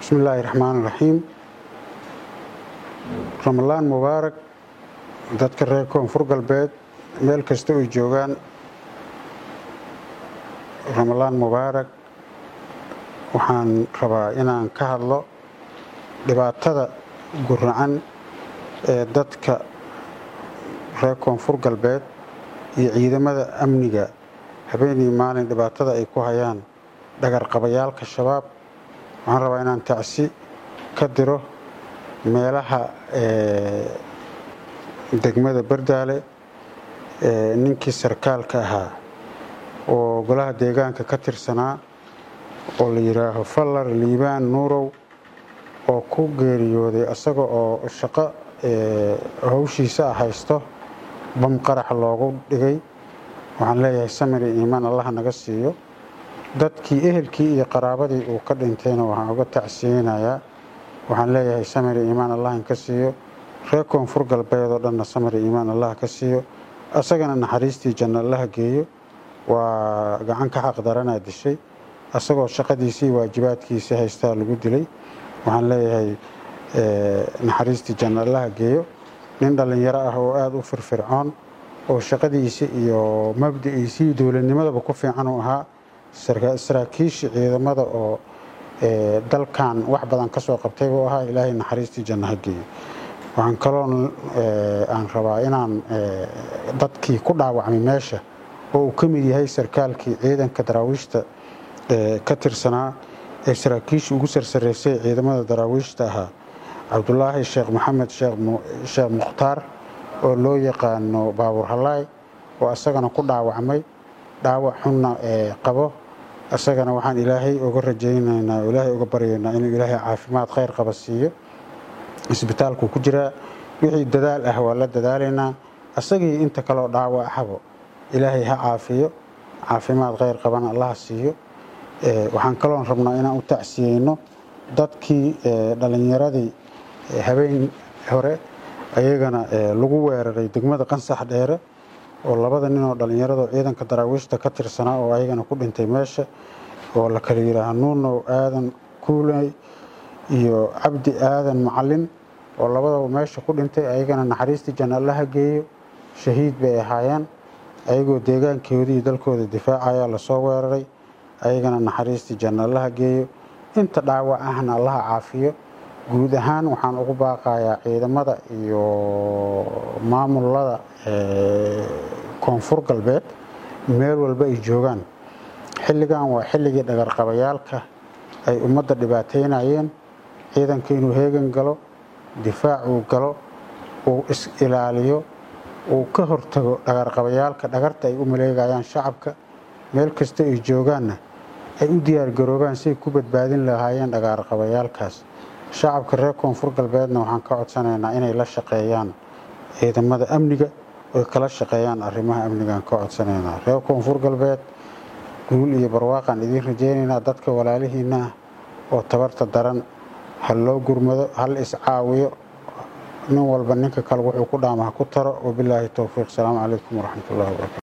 bismi illaahi raxmaan raxiim ramalaan mubaarak dadka reer koonfur galbeed meel kasta oy joogaan ramalaan mubaarak waxaan rabaa inaan ka hadlo dhibaatada guracan ee dadka reer koonfur galbeed iyo ciidamada amniga habeenii maalin dhibaatada ay ku hayaan dhagarqabayaalka shabaab waxaan rabaa inaan tacsi ka diro meelaha degmada bardaale ninkii sarkaalka ahaa oo golaha deegaanka ka tirsanaa oo la yidhaaho fallar liibaan nuurow oo ku geeriyooday asaga oo shaqo hawshiisa ah haysto bam qarax loogu dhigay waxaan leeyahay samiri iimaan allaha naga siiyo dadkii ehelkii iyo qaraabadii uu ka dhintayna waxaan uga tacsiyeynayaa waxaan leeyahay samiri iimaan allah in ka siiyo reer koonfur galbeed oo dhanna samiri iimaan allah ka siiyo asagana naxariistii janno allaha geeyo waa gacan ka xaq daranaa dishay asagoo shaqadiisii waajibaadkiisii haystaa lagu dilay waxaan leeyahay naxariistii janno allaha geeyo nin dhallinyaro ah oo aada u firfircoon oo shaqadiisii iyo mabdiciisii dowladnimadaba ku fiican uu ahaa saraakiishii ciidamada oo dalkan wax badan ka soo qabtay buu ahaa ilaahay naxariistii janno ha geeyo waxaan kaloo aan rabaa inaan dadkii ku dhaawacmay meesha oo uu ka mid yahay sarkaalkii ciidanka daraawiishta ka tirsanaa ee saraakiishii ugu sarsareysay ciidamada daraawiishta ahaa cabdulaahi sheekh maxamed sheekh mukhtaar oo loo yaqaano baabuur halaay oo asagana ku dhaawacmay dhaawac xunna qabo asagana waxaan ilaahay uga rajaynaynaa oo ilaahay uga baryaynaa inuu ilaahay caafimaad khayr qaba siiyo isbitaalku ku jiraa wixii dadaal ah waa la dadaalaynaa asagii inta kaleo dhaawac ahabo ilaahay ha caafiyo caafimaad khayr qabana allaha siiyo waxaan kaloon rabnaa inaan u tacsiyeyno dadkii dhallinyaradii habeen hore ayagana lagu weeraray degmada qansax dheere oo labada ninoo dhallinyarado ciidanka daraawiishta ka tirsanaa oo ayagana ku dhintay meesha oo la kala yidhaaha nuunow aadan kuuley iyo cabdi aadan macalin oo labadaba meesha ku dhintay ayagana naxariistii janno allaha geeyo shahiid bay ahaayeen ayagoo deegaankoodii dalkooda difaacaya lasoo weeraray ayagana naxariistii janno allaha geeyo inta dhaawac ahna allaha caafiyo guud ahaan waxaan ugu baaqayaa ciidamada iyo maamulada koonfur galbeed meel walba ay joogaan xilligan waa xilligii dhagarqabayaalka ay ummadda dhibaateynayeen ciidanka inuu heegan galo difaac uu galo uu is ilaaliyo uu ka hortago dhagarqabayaalka dhagarta ay u maleegayaan shacabka meel kasta ay joogaanna ay u diyaargaroobaan siay ku badbaadin lahaayeen dhagarqabayaalkaas shacabka reer koonfur galbeedna waxaan ka codsanaynaa inay la shaqeeyaan ciidamada amniga oy kala shaqeeyaan arrimaha amnigaan ka codsanaynaa reer koonfur galbeed guul iyo barwaaqaan idiin rajaynaynaa dadka walaalihiinna ah oo tabarta daran ha loo gurmado hal iscaawiyo nin walba ninka kale wuxuu ku dhaama ha ku taro wabilaahi towfiiq asalaamu calaykum waraxmatullahi wabarakatu